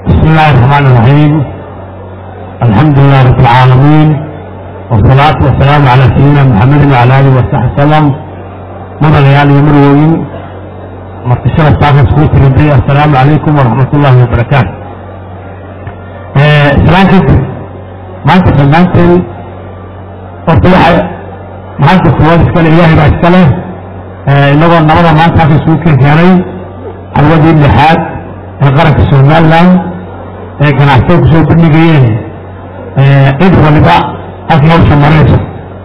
بسم الله الرحمن الرحيم الحمد لله رب العالمين والصلاة والسلام على سيدنا محمد وعلى آله وصحبه وسلم مضى ليالي يمروين مرتشرة صاحب سكوت ربي السلام عليكم ورحمة الله وبركاته سلام كنت ما انت سلمت قلت waxay maanta kuwaad iskale ilaahay baa iskale inagoo nabada maanta halka isugu keenkeenay xalwadii lixaad ee qaranka somaliland ee ganacsatada kusoo bandhigayeen cid waliba halkii hawsha marayso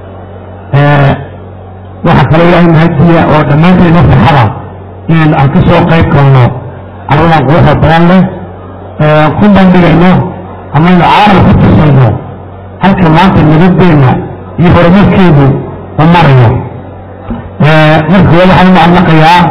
waxaa kaloo ilaahay mahadiya oo dhammaanteen inoo farxada inaan aan ka soo qayb galno carwadan quruxda badan leh ku bandhigayno amaynu caalam ku tusayno halka maanta nabadeenna iyo horumarkeedu u marayo marka wali waxaan u macnaqayaa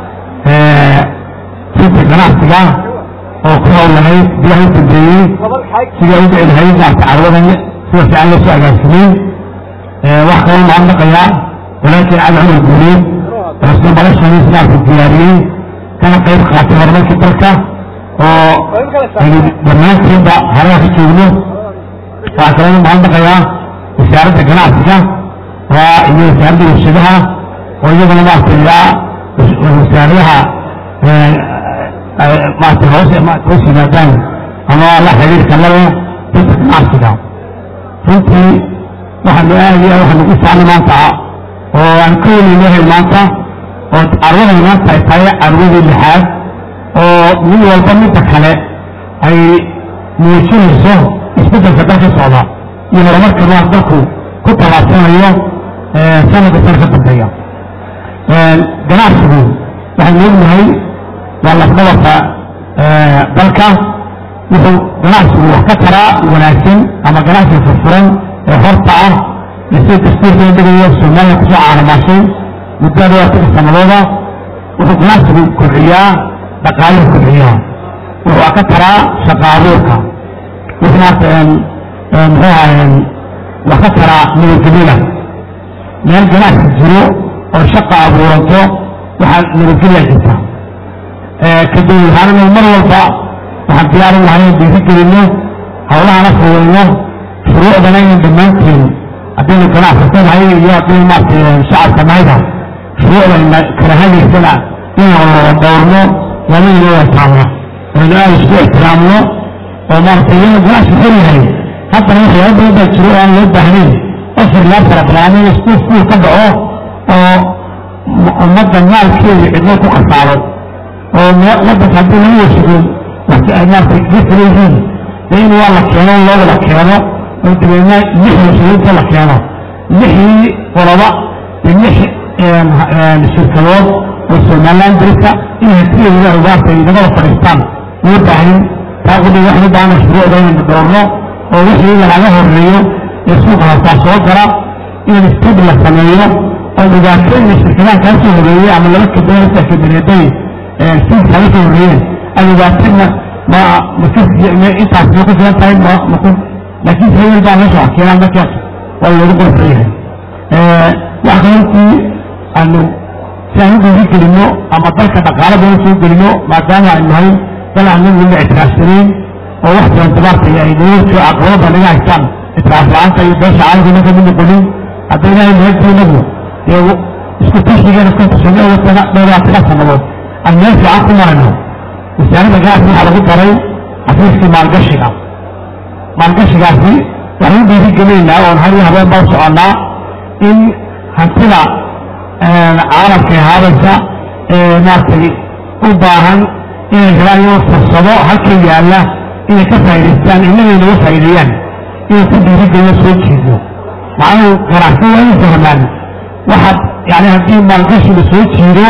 sinta ganacsiga oo ku howlanayd biyaha u dambeeyey sidai u dhici lahayd maarta carwadan sida fiican loo soo agaarsamay wax kaloo macnaqayaa walaakin cali cumar guuleed oo isna madashaniis maarta diyaariyey kana qayb qaatay horumarkii dalka oo aynu dhammaanteedba haraha ka joogno waxaa kaloo macnaqayaa wasaaradda ganacsiga waa iyo wasaaradda warshadaha oo iyaguna maarta ilaa wasaaradaha maarta hoos hoos yimaadaan ama la xiriirka lale dadka ganacsiga runtii waxaanu aadaya waxaanu ku faanay maanta oo aan ka welinahay maanta oo carwadan maanta ay tahay carwadii lixaad oo mid walba midda kale ay muujinayso isbeddelka dalka socda iyo horumarka maas dalku ku tallaabsanayo sanadka sana ka dambeeya ganacsigu waxaynu ognahay waa lafdhabarka dalka wuxuu ganacsigu wax ka taraa wanaagsan ama ganacsiga furfuran ee horta ah sida dastuurka dhigayo soomaaliya kusoo caanamaashay muddada afarka sanadooda wuxuu ganacsigu kobciyaa dhaqaaluhu kobciyaa wuxuu ka taraa shaqa abuurka wuxuu maarta muxuu ahaye wax ka taraa nabadgelyada meel ganacsi jiro oo shaqa abuuranto waxaa nabadgelya jirta kadib waxaananu mar walba waxaan diyaarin lahay in dhiiri gelino hawlahana fududayno shuruucdana inan dhammaanteen haddaynu ganacsatanahay iyo haddaynu maarata shacabka nahayba shuruucda kala hagaysana inaan wada dhowrno lama inoo wataano aynu aada isku ixtiraamno oo maarata iyana ganacsi xor yahay haddana waxyaaba badan baa jiro oo aan loo baahnayn ofir laa farabalaanin isku fuul ka dhaco oo ummadda maalkeeda cidlo ku khasaaro oo wadanka haddii laga warshagoon maarata gafula yihiin de in waa la keeno loo wada keeno oo dabeedna lix warshagoynta la keeno lixii qoloba de lix shirkadood oo somaliland dalka in hatiyeeda ugaarta ay nagada fadhiistaan loo baahnin taa qudhi waxaan u baahana shuruucda inaynu doorno oo wixii lagaga horeeyo ee suuqa hastaa soo gala in stadi la sameeyo oo dhibaato ina shirkadaha kaa soo horeeyey ama laba kadoo kabaneeday siin kaga soo horeeyeen ay dhibaatana ma intaas ma ku filan tahay maku laakiin sayil baa meesha wax keenaan markaas waa loogu qorsan yahay wax kalantii aanu si aan u dhiiri gelino ama dalka dhaqaala badan soo gelino maadaama ay nahay dal aan naguna ictiraafsanayn oo wax badan dabaartay ay nagoo caqabada naga haystaan ictiraaf la-aanta iyo beesha caalamka marka mid noqonin hadday ilaahay mahadtiinagu dee isku tashigeena isku tusano dhowraatana sannadood aan meel fiican ku marayno wasaaradda ganacsi waxaa lagu daray xafiiskii maalgashiga maalgashigaasi waxaan u dhiiri gelinaynaa oon har iyo habeen baa u soconnaa in hantida caalamka ahaabaysa ee maaragtay u baahan inay helaan iyagoo fursado halka yaalla inay ka faa'idaystaan innagay naga faa'iideeyaan inay ku dhiiri gelino soo jeedno macnuhu ganacsi waa in fahmaan waxaad yani haddii maalgashi la soo jiido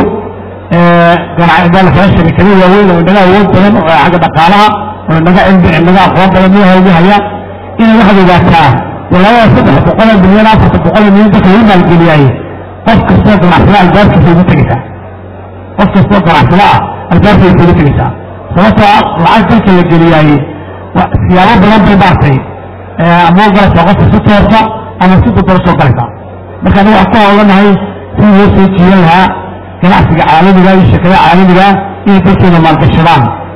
ganacbaa sharikado waaweyn oo inaga awood badan oo xagga dhaqaalaha oo inaga cilmi inaga aqoon badan noo hawgahaya inay waxaad ogaataa walaalada saddex boqoloo milyan afarta boqoloo milyan dadka lagu maalgeliyaaye qof kastoo ganacsada albaabkiisa ugu tegaysaa qof kastoo ganacsada ah albaabkiisa ugu tegaysaa sababtoo ah lacag dalka la geliyaaye siyaabo badan bay maartay ama galaysaa qofka si toorta ama si dadaba soo galaysaa marka aniga waxaan ku hawlanahay sidii loo soo jiidan lahaa ganacsiga caalamiga iyo shirkadaha caalamiga inay dalkeena maalgashadaan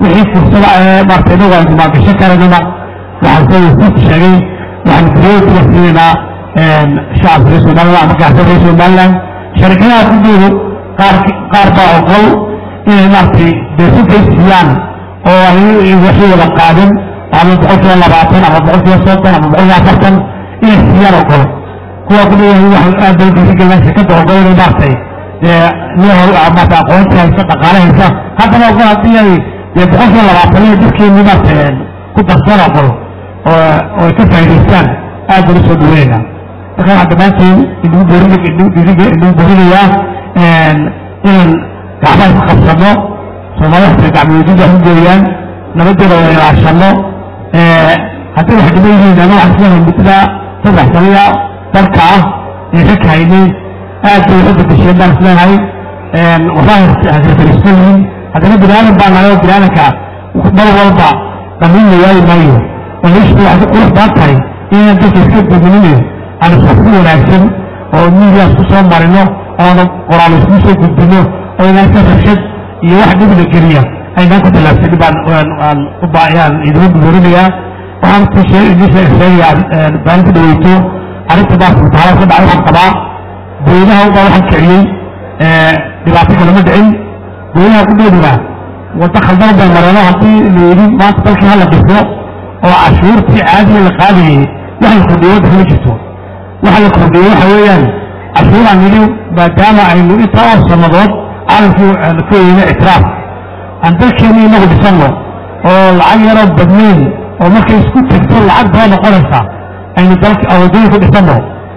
wixii fursada ee maarta inagu aynu maalgashan karaynana waxaan soo wasiirku sheegay waxaan prioritiga siinaynaa shacabka reer somaliland ama gaarsa reer somaliland sharikadaha kudoodu qaar qaar baa ogol inay maaragtay beesintay siiyaan oo ay waxay wada qaadin ama boqolkiiba labaatan ama boqolkiiba soddon ama boqolkiiba afartan inay siiyaan ogol kuwa ku leeyahay waxaan aad bay dhiirigelin shirkadda ogol inay maaragtay dee nin hor maarata aqoonti haysa dhaqaale haysa haddana ogol haddii ay dee boqolkiiba labaatan iyo dadkeeni maaragtay ku darsan ogol oo oo ay ka faa'idaystaan aad baan usoo dhaweynaa marka waxaan dhammaantiin idinku boorin idinku boorinayaa inaan gacmaha ku qabsano soomaalida xataa gacmoweydida wax u gooyaan nabadeeda wada ilaashano haddii wax dhiman yihiin ama waxaan isleeyahay muddada saddex saniya dalka ah ee ka kahaynay aad bay waxu bedesheen baan isleeyahay wallahi hasirfariisan yihiin haddana bini aadan baa nahay oo bini aadanka mar walba dhamin la waayi maayo waliishtu waxay qurux baan tahay inaan dadka iska gudbininayo aan isku wanaagsan oo miidiyaas ku soo marino oona qoraal isku soo gudbino oo inaan ka rabshad iyo wax dhibna geliya aynaan ku tallaabsanin baan aan u baayaan idin buurinayaa waxaan ku idin sheegayaa baalinta dhaweyto arrinta baa mutaala ka dhacay waxaan qabaa booynaha baa waxaan kiciyey dhibaato kalama dhicin booynaha ku dheedina waddo khaldan bay mareeno haddii la yidhi maanta dalkii hala dhiso oo cashuurtii caadiga la qaadayay wax la kordhiyo waddanka ma jirto waxa la kordhiyey waxa weeyaan cashuuraan nidhi maadaama aynu intaa oo sannadood caalamkii ku weyne ictiraaf aan dalkeeni inagu dhisanno oo lacag yaroo badnayn oo markay isku tagto lacag baa noqonaysa aynu dalka awadooyin ku dhisanno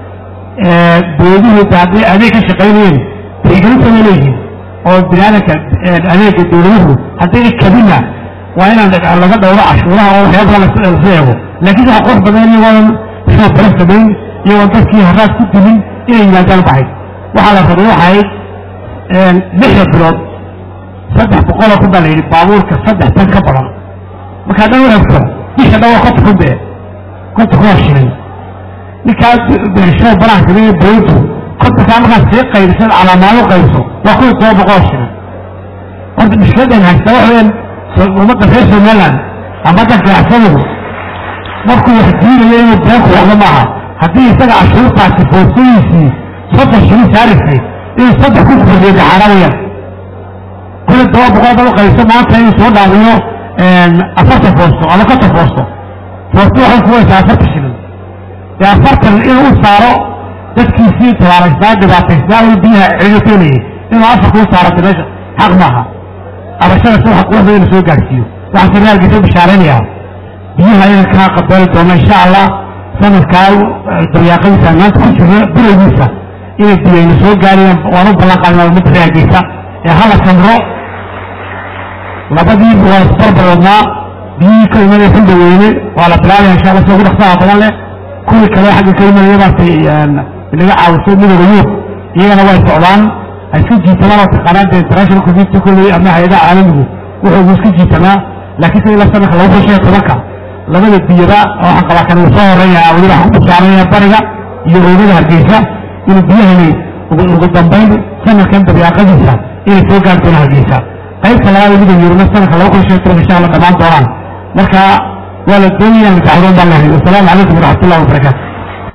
dowladuhu haddii adeeg ka shaqaynayeen tixgelinta ma leeyihiin oo biniaadanka adeega dowladuhu haddii kabina waa inaan laga dhowro cashuuraha oo waxyaaba lasla eego laakiin waxa qurux badan iyagoon soo bala samayn iyagoon dadkii haraad ku dimin inay yimaadaan baxay waxaa la rabay waxay lixda bilood saddex boqoloo kun baa la yidhi baabuurka saddex tan ka badan markaa dhan wareegto bisha dhan waa konta kun bee konta kun waa shilin ninkaa beerashada banaha sameeye dowladdu kontakaa markaad sii qaybisad calaamaado qaybiso waa kun iyo toban boqol shilin horta mushkiladan haysta waxa weeyaan ummadda reer somaliland ama dadka ganacsadagu markuu wax diinayo inuu beenku wado maaha haddii isaga cashuurtaasi foosadiisii soddon shilin saaraysay inuu saddex ku kordhiyo daxaara weyaan kun iyo toban boqol daba qaybiso maanta inuu soo dhaawiyo afartan foosto ama konton foosto foosto waxay kuwaysaa afartan shilin dee afartan inuu u saaro dadkiisii tabaaraysnaa dhibaataysnaa uu biyaha ciidateynayay inuu afarka u saaro meesha xaq maaha abashada si waxa quruxda inuu soo gaarsiiyo waxaan saraalkiisa bishaaraynayaa biyaha inaan kaa qabali doono insha allah sanadkaa daryaaqadiisa maanta ku jiro bilowgiisa inay biyayna soo gaarayaan waan u ballan qaadina ummadda reergeysa ee hala samro labadii waa isbarbar wadnaa biyihii ka imanaya xildaweyne waa la bilaabaya insha allah sida ugu dhaqsaha badan leh kuwii kale xagga ka imanaya maartay inaga caawiso midooda yuub iyagana way socdaan ha iska jiitamaan oo taqaanaan dee international community kolley ama hay-adaha caalamigu wuxuu iska jiitamaa laakiin sida ila sanadka laba kun shan iyo tobanka labada biyada waxaan qabaa kan uu soo horeeya weliba waxaan ku bishaaraya bariga iyo oogada hargeysa inuu biyahani ugu dambayn sanadkan dabiiqadiisa inay soo gaari doona hargeysa qaybta labaad midooda yuurna sanadka laba kun shan iyo tobanka insha allah dhammaan doonaan marka waa la doonayaan mutaxadoon baan lehay wasalaamu calaykum waraxmat ullahi wabarakaatu